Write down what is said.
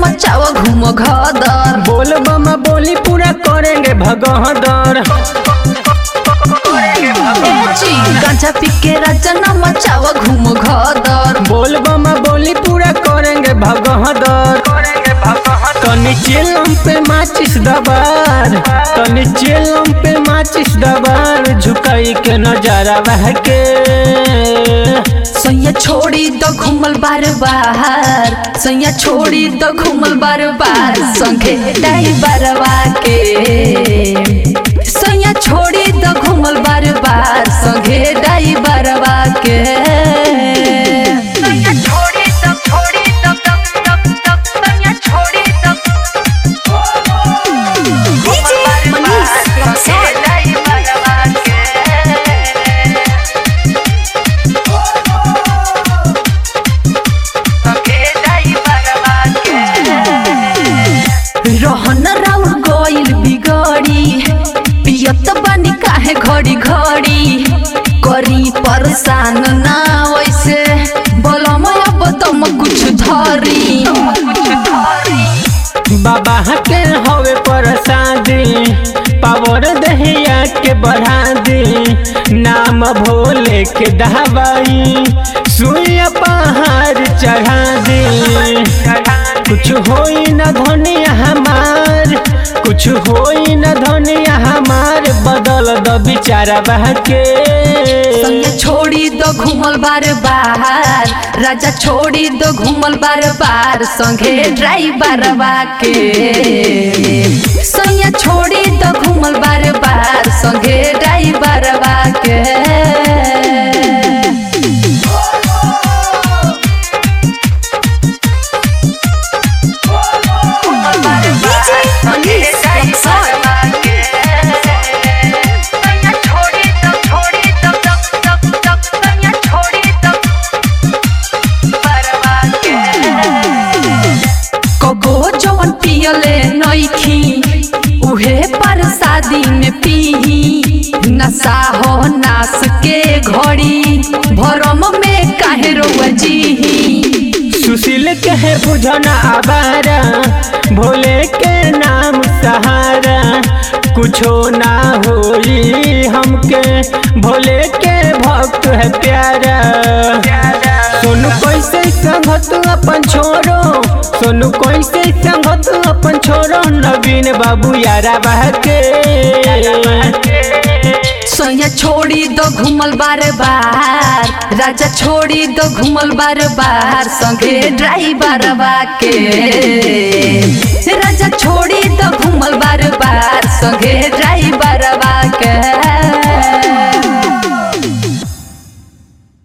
मचाओ घूमो घदर बोल बम बोली पूरा करेंगे भगहदर गांजा पी के राजा न मचाओ घूमो घदर बोल बम बोली पूरा करेंगे भगहदर तनी चिलम पे माचिस दबार तनी चिलम पे माचिस दबार झुकाई के नजारा बह के सैया छोड़ी तो घूमल बार बार सैया छोड़ी तो घूमल बार बार संगे डाई बरवा के सैया छोड़ी तो घूमल बार बार संगे डाई बरवा के सैया छोड़ी तो छोड़ी तो तब तब तब सैया छोड़ी तो DJ Manish Rexon. डाई बरवा के रहन राउर गइल बिगड़ी पियत बानी काहे घड़ी घड़ी करी परेशान ना वैसे बोलम अब तुम कुछ धरी बाबा के हवे प्रसादी पावर दहिया के बढ़ा दी नाम भोले के दहबाई सुइया पहाड़ चढ़ा दी कुछ होई न धनिया हमार कुछ होई न धनिया हमार बदल द बिचारा बह के संगे छोड़ी दो घूमल बार बार राजा छोड़ी दो घूमल बार बार संगे ड्राइवर के सैया छोड़ी दो घूमल बार बार संगे ड्राइवर के DJ Manish Rexon. कगो जवन पियले नइखी उहे पर शादी में पीही नशा हो नास के घड़ी भरम में काहे रोवा जीही सुशील कहे बुझना आबारा भोले के नाम सहारा कुछो ना होई हमके भोले के भक्त है प्यारा सोनू कैसे संगत अपन छोरो सोनू कैसे संगत अपन छोरो नवीन बाबू यारा बह के सोया छोड़ी दो घूमल बार बार राजा छोड़ी दो घूमल बार बार संगे ड्राइवर के राजा छोड़ी दो घूमल बार बार